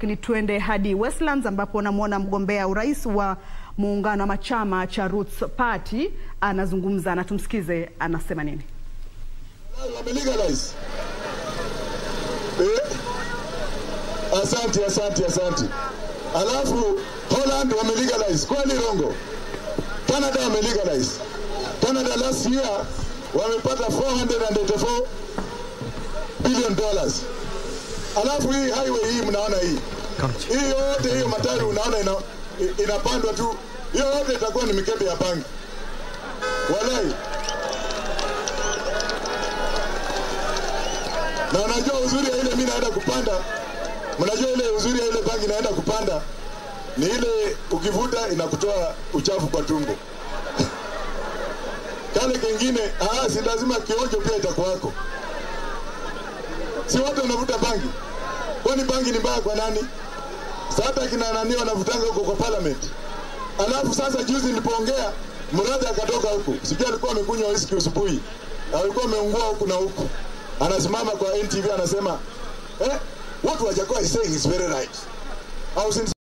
Lakini tuende hadi Westlands ambapo namwona mgombea urais wa muungano ama chama cha Roots Party anazungumza na tumsikize anasema nini. Wamelegalize. Eh? Asante, asante, asante. Alafu Holland wamelegalize. Kweli rongo? Canada wamelegalize. Canada last year wamepata 484 billion dollars. Alafu hii highway hii mnaona hii. Hii yote hiyo matari unaona ina, inapandwa tu. Hiyo yote itakuwa ni mikebe ya bangi. Walai. na unajua uzuri ya ile mimi naenda kupanda, mnajua ile uzuri ya ile bangi naenda kupanda ni ile ukivuta inakutoa uchafu kwa tumbo. Kale kengine ah, si lazima kionjo pia itakuwako. Si watu wanavuta bangi, kwani bangi ni mbaya kwa nani? Sasa kina nani wanavutanga huko kwa parliament. Alafu sasa juzi nilipoongea Muradhi akatoka huku, sijui alikuwa amekunywa whisky usubuhi, alikuwa ameungua huku na huku anasimama kwa NTV anasema eh, what Wajakoya is saying is very right. I was in